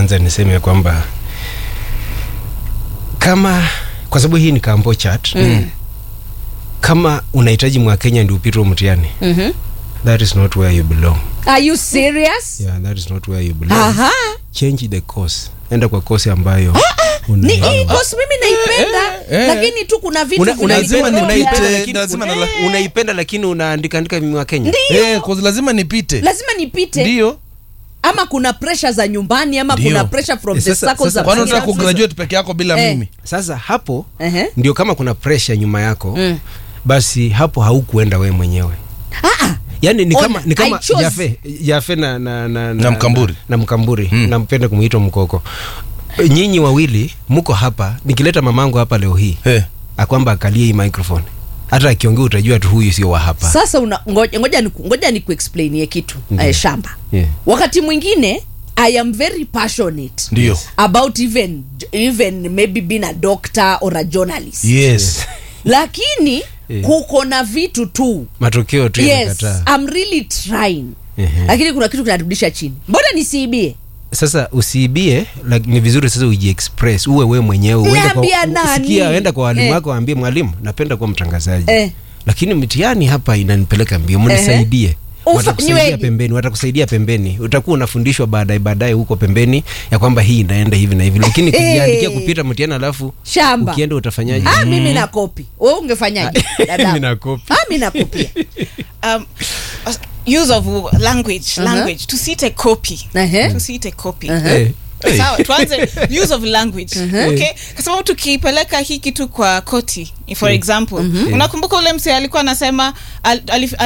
kwanza niseme kwamba kama kwa sababu hii ni kambo chat Mm. kama unahitaji mwakenya ndio upite huo mtihani Mhm. that is not where you belong Are you serious? yeah, that is not where you belong Aha. change the course enda kwa course ambayo Ni hii una, course mimi naipenda eh, eh. lakini tu kuna vitu una, vinanipelekea- unaipenda, unaipenda, nipite, lakini, lazima una, nala- unaipenda lakini unaandika andika mwakenya Ndio. Eh, 'cause lazima nipite lazima nipite ndio ama kuna pressure za nyumbani ama Ndio. kuna pressure from Eh, the sasa- circles sasa- of kwani unataka finance. kugraduate peke yako bila Eh. mimi sasa hapo Ehe. ndio kama kuna pressure nyuma yako Mm. basi hapo haukuenda wewe mwenyewe Ah, ah. yani ni Ona, kama, ni kama I chose- jafe jafe na, na, na, Na Mkamburi. na, na mkamburi Mm. nampenda kumwita mkoko nyinyi wawili mko hapa nikileta mamangu hapa leo hii Eh. akwamba akalie hii microphone hata akiongea utajua tu huyu sio wa hapa sasa una, ngoja, ngoja, ni, ngoja ni kuexplainie kitu Ndiyo. eh, shamba Yeah. wakati mwingine i am very passionate ndio about even even maybe being a doctor or a journalist yes lakini Yeah. kuko na vitu tu matokeo tu yes yanakataa I'm really trying Ehe. lakini kuna kitu kinarudisha chini mbona nisiibie sasa usiibie like, ni vizuri sasa ujiexpress uwe we mwenyewe uende Niambia kwa, nani? sikia, enda kwa walimu Eh. wako waambie mwalimu napenda kuwa mtangazaji Eh. lakini mtihani hapa inanipeleka mbio mnisaidie Ufa- watakusaidia niweje? pembeni watakusaidia pembeni utakuwa unafundishwa baadaye baadaye huko pembeni ya kwamba hii inaenda hivi na hivi lakini Hey. kujiandikia kupita mtihani alafu shamba ukienda utafanyaje ah, mimi na kopi we ungefanyaje dada? Mimi na kopi. ah, mi nakopia um, use of language Uh-huh. language to see a copy Ehe. to see a copy Eh, eh. sawa tuanze use of language okay kwa sababu tukipeleka hii kitu kwa koti for example unakumbuka ule mse alikuwa anasema al, alif,